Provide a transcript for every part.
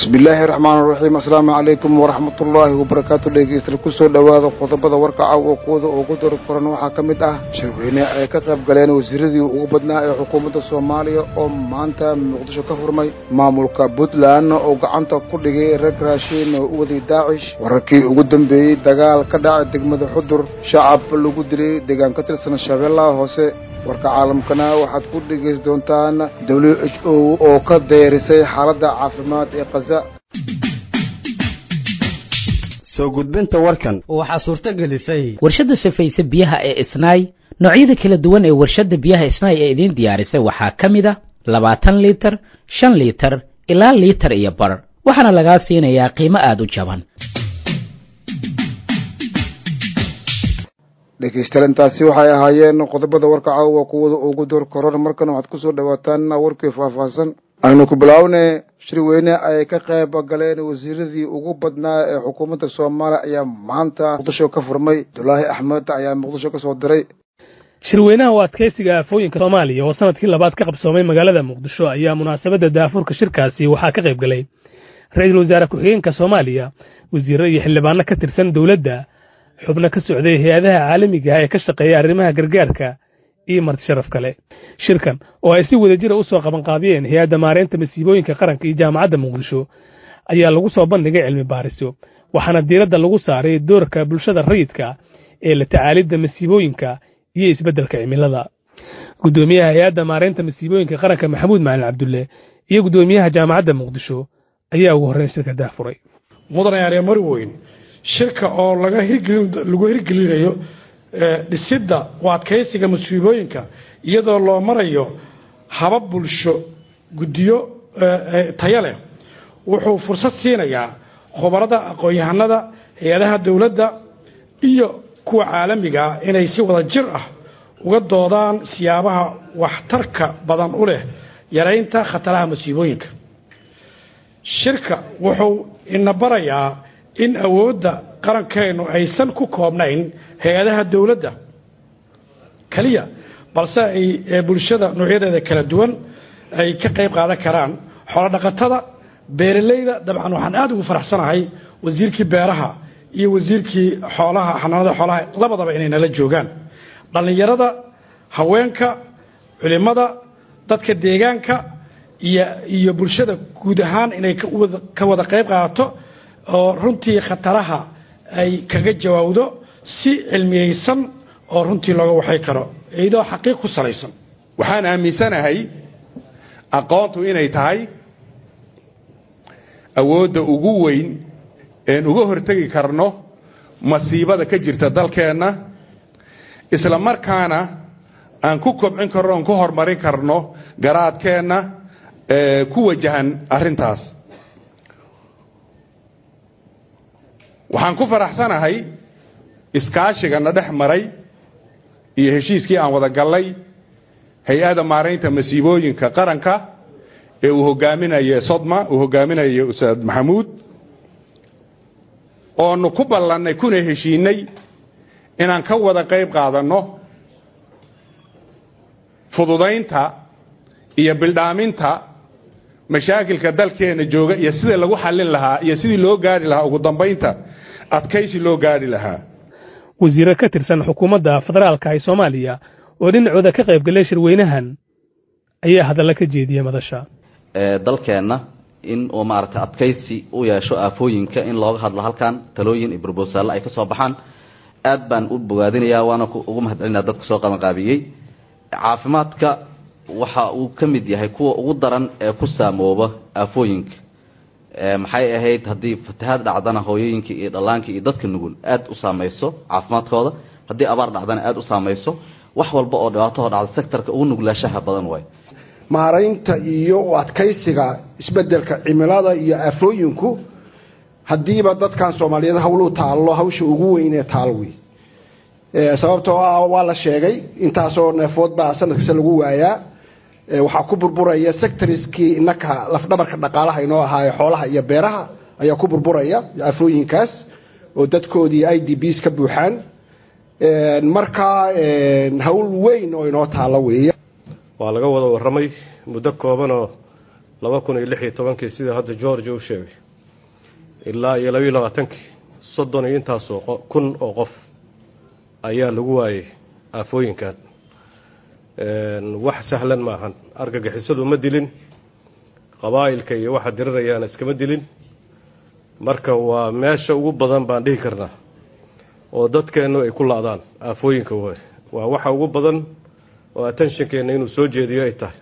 bismillaahi raxmaan raxiim assalaamu calaykum waraxmatullaahi wabarakaatu dhegeystayaal kusoo dhowaada qodobada warka caawa kuwada ugu dari koran waxaa ka mid ah shirweyne ay ka qayb galeen wasiiradii ugu badnaa ee xukuumadda soomaaliya oo maanta muqdisho ka furmay maamulka puntland oo gacanta ku dhigay rag raashiin oo u waday daacish wararkii ugu dambeeyey dagaal ka dhacay degmada xudur shacab lagu dilay deegaan ka tirsan shabeellaha hoose warka caalamkana waxaad ku dhegaysi doontaan w h o oo ka dayrisay xaaladda caafimaad ee kaza soo gudbinta warkan waxaa suurto gelisay warshadda safayse biyaha ee isnaay noocyada kala duwan ee warshadda biyaha isnaay ee idiin diyaarisay waxaa ka mid a labaatan liitar shan liitar ilaa liitar iyo bar waxaana lagaa siinayaa qiimo aada u jaban dhegaystayaal intaasi waxay ahaayeen qodobada warka caawa kuwada ugu door koran markan waxaad kusoo dhawaataan warkii faahfaahsan aynu ku bilaawne shirweyne ay ka qayb galeen wasiiradii ugu badnaa ee xukuumadda soomaaliya ayaa maanta muqdisho ka furmay abdulaahi axmed ayaa muqdisho ka soo diray shirweynaha u adkaysiga aafooyinka soomaaliya oo sanadkii labaad ka qabsoomay magaalada muqdisho ayaa munaasabadda daafurka shirkaasi waxaa ka qayb galay ra-iisul wasaare ku-xigeenka soomaaliya wasiirro iyo xildhibaano ka tirsan dowladda xubno ka socday hay-adaha caalamiga ah ee ka shaqeeya arrimaha gargaarka iyo marti sharaf kale shirkan oo ay si wadajira u soo qabanqaabiyeen hay-adda maareynta masiibooyinka qaranka iyo jaamacadda muqdisho ayaa lagu soo bandhigay cilmi baariso waxaana diiradda lagu saaray doorka bulshada rayidka ee la tacaalidda masiibooyinka iyo isbeddelka cimilada guddoomiyaha hay-adda maareynta masiibooyinka qaranka maxamuud macalin cabdulle iyo guddoomiyaha jaamacadda muqdisho ayaa ugu horreyn shirka daafuray mudane aree marweyn shirka oo laga hirgelin lagu hirgelinayo dhisidda u adkaysiga masiibooyinka iyadoo loo marayo habab bulsho guddiyo tayo leh wuxuu fursad siinayaa khubarada aqoon-yahanada hay-adaha dowladda iyo kuwa caalamiga ah inay si wada jir ah uga doodaan siyaabaha waxtarka badan u leh yaraynta khataraha masiibooyinka shirka wuxuu ina barayaa in awoodda qarankeennu aysan ku koobnayn hay-adaha dowladda keliya balse ay bulshada noocyadeeda kala duwan ay ka qayb qaadan karaan xoolodhaqatada beeralayda dabcan waxaan aada ugu faraxsanahay wasiirkii beeraha iyo wasiirkii xoolaha xanaanada xoolaha labadaba inay nala joogaan dhallinyarada haweenka culimada dadka deegaanka iyo iyo bulshada guud ahaan inay ka wada qayb qaadato oo runtii khataraha ay kaga jawaabdo si cilmiyeysan oo runtii looga waxay karo iyadoo xaqiiq ku salaysan waxaan aaminsanahay aqoontu inay tahay awoodda ugu weyn een uga hortegi karno masiibada ka jirta dalkeenna isla markaana aan ku kobcin karno oon ku horumarin karno garaadkeenna ku wajahan arrintaas waxaan ku faraxsanahay iskaashigana dhex maray iyo heshiiskii aan wada gallay hay-adda maaraynta masiibooyinka qaranka ee uu hogaaminaye sodma uu hogaaminaye ustaad maxamuud oonu ku ballannay kuna heshiinay inaan ka wada qayb qaadanno fududaynta iyo bildhaaminta mashaakilka dalkeenna jooga iyo sida lagu xallin lahaa iyo sidii loo gaari lahaa ugu dambaynta adkaysi loo gaari lahaa wasiirro ka tirsan xukuumadda federaalka ee soomaaliya oo dhinacooda ka qayb galay shirweynahan ayaa hadalla ka jeediyey madasha dalkeenna in uu maaragtay adkaysi u yeesho aafooyinka in looga hadlo halkan talooyin iyo brobosaallo ay ka soo baxaan aad baan u bogaadinayaa waana ugu mahadcelinaa dadka soo qabanqaabiyey caafimaadka waxa uu ka mid yahay kuwa ugu daran ee ku saamooba aafooyinka maxay ahayd haddii fatahaad dhacdana hooyooyinka iyo dhallaanka iyo dadka nugul aad u saamayso caafimaadkooda haddii abaar dhacdana aad u saamayso wax walba oo dhibaatahoo dhacda sektarka ugu nuglaashaha badan waay maaraynta iyo u adkaysiga isbedelka cimilada iyo aafooyinku haddiiba dadkan soomaaliyeed hawluu taallo hawsha ugu weynee taal wey sababtoo ah waa la sheegay intaasoo neefood baa sanad kasta lagu waayaa waxaa ku burburaya sectoriskii inaka lafdhabarka dhaqaalaha inoo ahaaye xoolaha iyo beeraha ayaa ku burburaya aafooyinkaas oo dadkoodii i d bs ka buuxaan markaa hawl weyn oo inoo taalo weeye waa laga wada warramay muddo koobanoo laba kun iyo lix iyo tobankii sida hadda georgia u sheegay ilaa iyo labayo labaatankii soddon iyo intaasoo kun oo qof ayaa lagu waayey aafooyinkan wax sahlan maahan argagixisadu ma dilin qabaa'ilka iyo waxa dirirayaana iskama dilin marka waa meesha ugu badan baan dhihi karnaa oo dadkeennu ay ku la-daan aafooyinka waay waa waxa ugu badan oo attentionkeenna inuu soo jeediyo ay tahay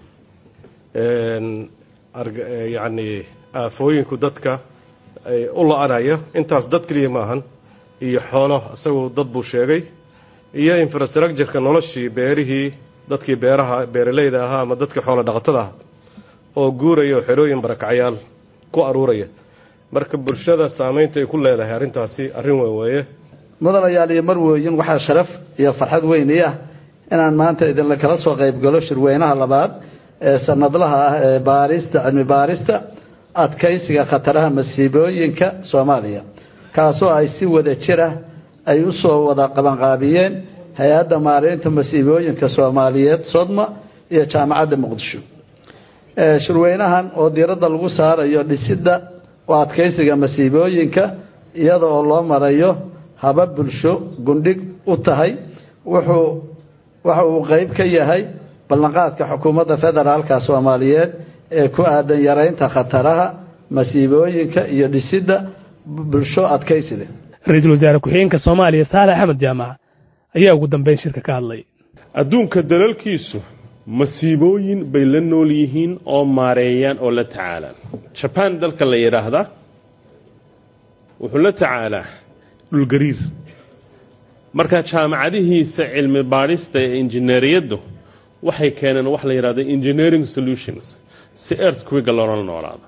yacni aafooyinku dadka ay u la-anaya intaas dad keliya maahan iyo xoolo isagu dad buu sheegay iyo infrastructureka noloshii beerihii dadkii beeraha beeraleyda ahaa ama dadkii xoolo dhaqatada ah oo guuraya oo xerooyin barakacyaal ku aruuraya marka bulshada saamaynta ay ku leedahay arrintaasi arrin weyn weeye mudanayaal iyo marwooyin waxaa sharaf iyo farxad weyn ii ah inaan maanta idinla kala soo qayb galo shirweynaha labaad ee sanadlaha ah ee baarista cilmi baarista adkaysiga khataraha masiibooyinka soomaaliya kaasoo ay si wada jir ah ay u soo wada qabanqaabiyeen hay-adda maareynta masiibooyinka soomaaliyeed sodma iyo jaamacadda muqdisho shirweynahan oo diiradda lagu saarayo dhisidda oo adkaysiga masiibooyinka iyada oo loo marayo haba bulsho gundhig u tahay wuxuu waxa uu qeyb ka yahay ballanqaadka xukuumadda federaalka soomaaliyeed ee ku aadan yareynta khataraha masiibooyinka iyo dhisidda bulsho adkaysida ra-iisul wasaare ku-xigeenka soomaaliya saalax axmed jaamac ayaa ugu dambeyn shirka ka hadlay adduunka dalalkiisu masiibooyin bay la nool yihiin oo maareeyaan oo la tacaalaan jabaan dalka la yidhaahdaa wuxuu la tacaalaa dhulgariir marka jaamacadihiisa cilmi baadhista ee injineeriyaddu waxay keeneen wax la yidhahdo engineering solutions si earthquake loola noolaado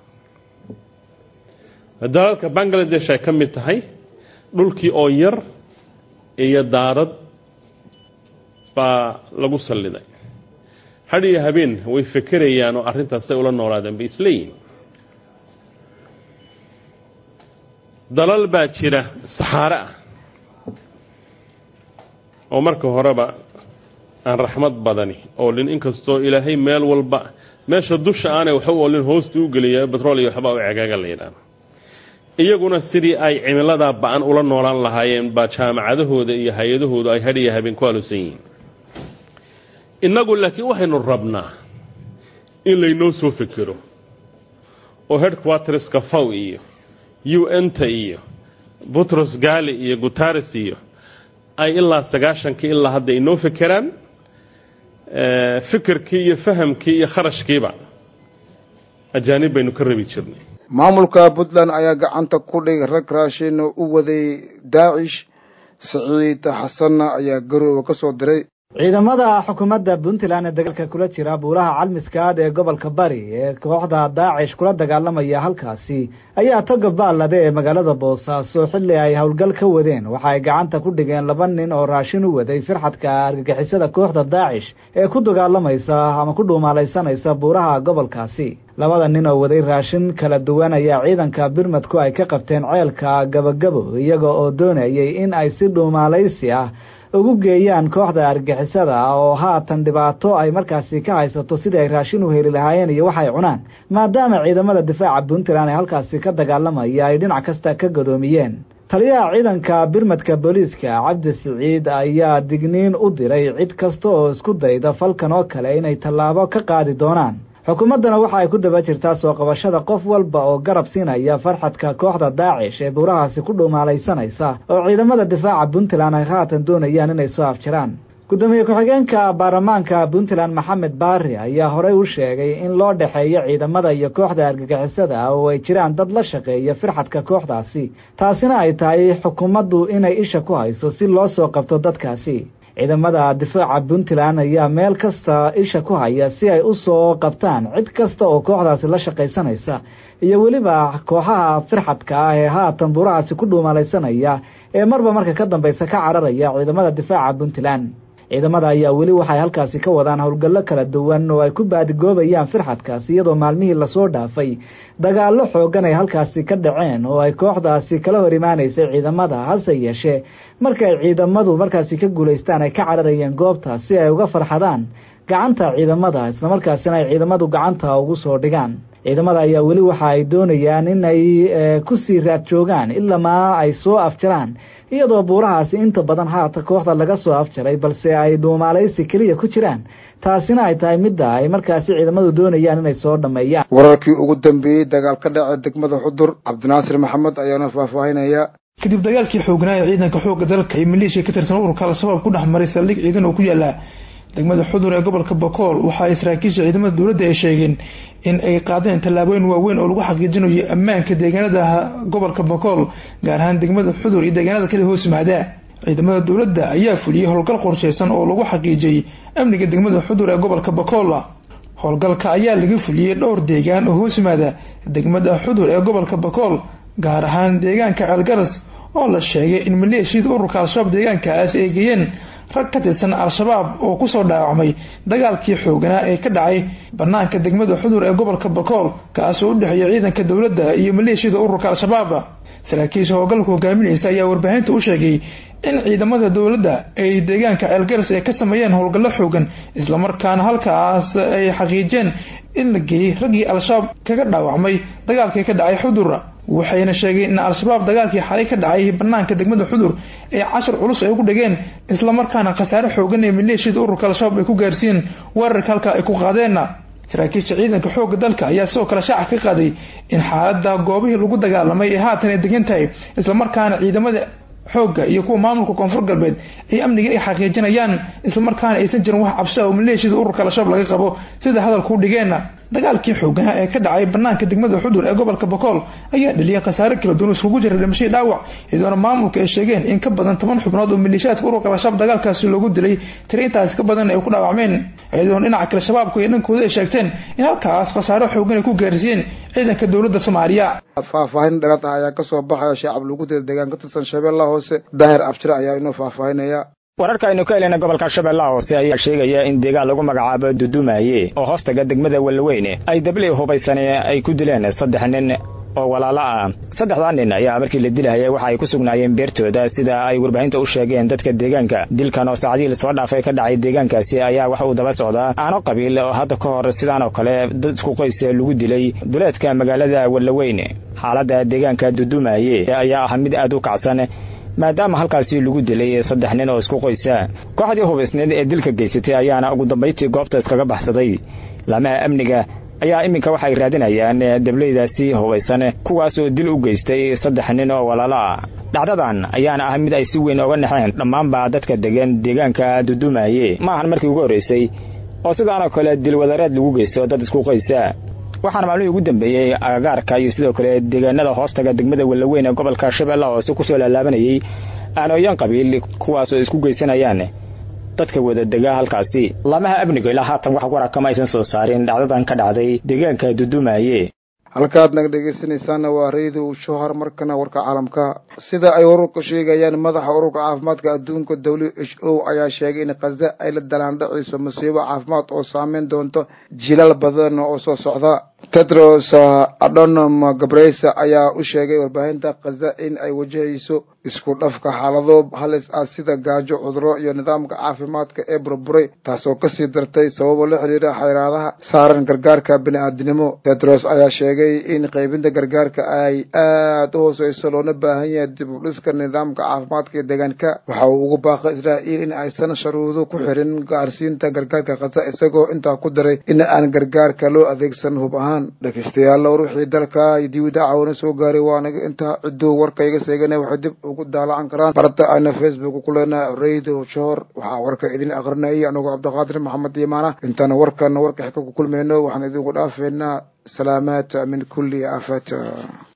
dalalka bangladesh ay ka mid tahay dhulkii oo yar iyo daarad baa lagu salliday had iyo habeen way fekerayaan oo arrintaasay ula noolaadeen bay isleeyihin dalal baa jira saxaare ah oo marka horeba aan raxmad badani oolin inkastoo ilaahay meel walba meesha dusha aanay waxa u oolin hoosta u geliya betrol iyo waxbaa u cegaaga la yidhaahdo iyaguna sidii ay cimiladaa ba-an ula noolaan lahaayeen baa jaamacadahooda iyo hay-adahooda ay hadh iyo habeen ku alusan yihiin innagu laakiin waxaynu rabnaa in laynoo soo fekero oo headquarterska faw iyo u n-ta iyo butros gali iyo gutares iyo ay ilaa sagaashankii ilaa hadda inoo fekeraan fikirkii iyo fahamkii iyo kharashkiiba ajaanib baynu ka rabi jirnay maamulka puntland ayaa gacanta ku dhigay rag raashin u waday daacish siciid xasanna ayaa garooba ka soo diray ciidamada xukuumadda puntland ee dagaalka kula jira buulaha calmiskaad ee gobolka bari ee kooxda daacish kula dagaalamaya halkaasi ayaa toga baalade ee magaalada boosaaso xilli ay howlgal ka wadeen waxa ay gacanta ku dhigeen laba nin oo raashin u waday firxadka argagixisada kooxda daacish ee ku dagaalamaysa ama ku dhuumaalaysanaysa buuraha gobolkaasi labada nin oo waday raashin kala duwan ayaa ciidanka birmadku ay ka qabteen ceelka gabagabo iyaga oo doonayay in ay si dhuumaalaysi ah ugu geeyaan kooxda argixisada oo haatan dhibaato ay markaasi ka haysato sidii ay raashin u heli lahaayeen iyo waxay cunaan maadaama ciidamada difaaca puntland ee halkaasi ka dagaalamaya ay dhinac kasta ka gadoomiyeen taliyaha ciidanka birmadka booliiska cabdi siciid ayaa digniin u diray cid kasta oo isku dayda falkan oo kale inay tallaabo ka qaadi doonaan xukuumaddana waxa ay ku daba jirtaa soo qabashada qof walba oo garab siinaya farxadka kooxda daacish ee buurahaasi ku dhuumaalaysanaysa oo ciidamada difaaca puntland ay haatan doonayaan inay soo afjiraan gudoomiye ku-xigeenka baarlamaanka puntland maxamed baari ayaa horey u sheegay in loo dhexeeyo ciidamada iyo kooxda argagixisada oo ay jiraan dad la shaqeeya firxadka kooxdaasi taasina ay tahay xukuumaddu inay isha ku hayso si loo soo qabto dadkaasi ciidamada difaaca puntland ayaa meel kasta isha ku haya si ay u soo qabtaan cid kasta oo kooxdaasi la shaqaysanaysa iyo weliba kooxaha firxadka ah ee haatan buurahaasi ku dhuumalaysanaya ee marba marka ka dambaysa ka cararaya ciidamada difaaca puntland ciidamada ayaa weli waxay halkaasi ka wadaan howlgallo kala duwan oo ay ku baadigoobayaan firxadkaasi iyadoo maalmihii lasoo dhaafay dagaallo xoogan ay halkaasi ka dhaceen oo ay kooxdaasi kala hor imaanaysay ciidamada hase yeeshee markay ciidamadu markaasi ka guulaystaan ay ka cararayeen goobta si ay uga farxadaan gacanta ciidamada islamarkaasina ay ciidamadu gacanta ugu soo dhigaan ciidamada ayaa weli waxa ay doonayaan in ay kusii raad joogaan ilamaa ay soo afjaraan iyadoo buurahaasi inta badan haata kooxda laga soo afjaray balse ay dhuumaalaysi keliya ku jiraan taasina ay tahay midda ay markaasi ciidamadu doonayaan inay soo dhammeeyaan wararkii ugu dambeeyey dagaal ka dhacay degmada xudur cabdinaasir maxamed ayaana faahfaahinaya kadib dagaalkii xoognaa ee ciidanka xoogga dalka iyo maleeshiya ka tirsan ururka al-shabaab ku dhex maray saldhig ciidan oo ku yaala degmada xudur ee gobolka bakool waxa ay saraakiisha ciidamada dowladda ay sheegeen in ay qaadeen tallaabooyin waaweyn oo lagu xaqiijinayo ammaanka deegaanada gobolka bakool gaar ahaan degmada xudur iyo deegaanada kale hoos yimaada ciidamada dowladda ayaa fuliyey howlgal qorsheysan oo lagu xaqiijiyey amniga degmada xudur ee gobolka bakool howlgalka ayaa laga fuliyey dhowr deegaan oo hoos yimaada degmada xudur ee gobolka bakool gaar ahaan deegaanka ceelgaras oo la sheegay in maleeshiyada ururka al-shabaab deegaankaas ay geeyeen rag ka tirsan al-shabaab oo kusoo dhaawacmay dagaalkii xooganaa ee ka dhacay banaanka degmada xudur ee gobolka bakool kaasoo u dhexeeya ciidanka dowladda iyo maleeshiyada ururka al-shabaab saraakiisha howlgalka hogaaminaysa ayaa warbaahinta u sheegay in ciidamada dowladda ay deegaanka ceelgaras ay ka sameeyeen howlgallo xoogan islamarkaana halkaas ay xaqiijeen in la geeyey raggii al-shabaab kaga dhaawacmay dagaalkii ka dhacay xudur waxayna sheegeen in al-shabaab dagaalkii xalay ka dhacay banaanka degmada xudur ee cashar culus ay ugu dhigeen islamarkaana khasaare xoogan ee maleeshiyada ururka al-shabaab ay ku gaarsiiyeen weerarka halka ay ku qaadeen saraakiisha ciidanka xoogga dalka ayaa sidoo kale shaaca ka qaaday in xaalada goobihii lagu dagaalamay ee haatan ay degan tahay islamarkaana ciidamada xoogga iyo kuwa maamulka koonfur galbeed ay amniga ay xaqiijinayaan islamarkaana aysan jirin wax cabsi ah oo maleeshiyada ururka al-shabaab laga qabo sida hadalku u dhigeen dagaalkii xooganaa ee ka dhacay banaanka degmada xudur ee gobolka bakool ayaa dhaliyay khasaare kala duwan iskugu jira dhimashadii dhaawac iyadoona maamulka ay sheegeen in ka badan toban xubnood oo maleeshiyaadka ururka al-shabaab dagaalkaasi loogu dilay tiri intaasi ka badan ay ku dhaawacmeen iyadoona dhinaca kale shabaabku iyo dhankooda ay sheegteen in halkaas khasaare xoogan ay ku gaarsiiyeen ciidanka dowladda soomaaliya faahfaahin dheeraad ah ayaa kasoo baxaya shacab lagu dila deegaan ka tirsan shabeellaha hoose daahir abshir ayaa inoo faahfaahinaya wararka aynu ka helena gobolka shabeellaha hoose ayaa sheegaya in deegaan lagu magacaabo dudumaye oo hoostaga degmada wallaweyne ay dabley hubaysane ay ku dileen saddex nin oo walaalo ah saddexdaa nin ayaa markii la dilahaya waxa ay ku sugnaayeen beertooda sida ay warbaahinta u sheegeen dadka deegaanka dilkan oo saacadihii lasoo dhaafay ka dhacay deegaankaasi ayaa wax uu daba socdaa aano qabiil oo hadda ka hor sidaan oo kale dad isku qoys lagu dilay duleedka magaalada wallaweyne xaaladda deegaanka dudumaye ayaa ah mid aad u kacsan maadaama halkaasi lagu dilay saddex nin oo isku qoysa kooxdii hubaysneed ee dilka geysatay ayaana ugu dambayntii goobta iskaga baxsaday laamaha amniga ayaa iminka waxay raadinayaan dableydaasi hubaysan kuwaas oo dil u geystay saddex nin oo walaalo ah dhacdadan ayaana ah mid ay si weyn oga naxeen dhammaanba dadka degan deegaanka dudumaye ma ahan markii ugu horraysay oo sidaanoo kale dilwadareed lagu geysto dad isku qoysa waxaana maalmihii ugu dambeeyey agagaarka iyo sidoo kale deegaanada hoostaga degmada wallaweyn ee gobolka shabeellaha hoose kusoo laalaabanayey aanooyan qabiil kuwaas oo isku geysanayaan dadka wada dega halkaasi lamaha amniga ilaa haatan wax warakama aysan soo saarin dhacdadan ka dhacday deegaanka dudumaye halkaad naga dhegaysanaysaana waa radio shohar markana warka caalamka sida ay wararku sheegayaan madaxa ururka caafimaadka adduunka w h o ayaa sheegay in khaza ay la dalaandhacayso masiibo caafimaad oo saameyn doonto jilaal badan oo soo socda tedros adonom gabreysa ayaa u sheegay warbaahinta khaza in ay wajahayso isku dhafka xaalado halis ah sida gaajo cuduro iyo nidaamka caafimaadka ee burburay taasoo kasii dartay sababo la xiriira xayraadaha saaran gargaarka bini-aadinimo tedros ayaa sheegay in qaybinta gargaarka ay aad u hooseyso loona baahan yahay dib u dhiska nidaamka caafimaadka ee deegaanka waxa uu ugu baaqay israa'iil in aysan sharuudo ku xirin gaarsiinta gargaarka khaza isagoo intaa ku daray in aan gargaarka loo adeegsan hub ahaan dhegeystayaal ruuxii dalka diwida caawina soo gaaray waanaga intaa cidduu warkayga seegana waxay dib ugu daalacan karaan barta ayna facebook ku leenahay radio johor waxaa warka idin aqrinayay anigoo cabdiqaadir maxamed imaana intaana warkana warka xika ku kulmayno waxaan idinku dhaafeynaa salaamaat min kulli aafat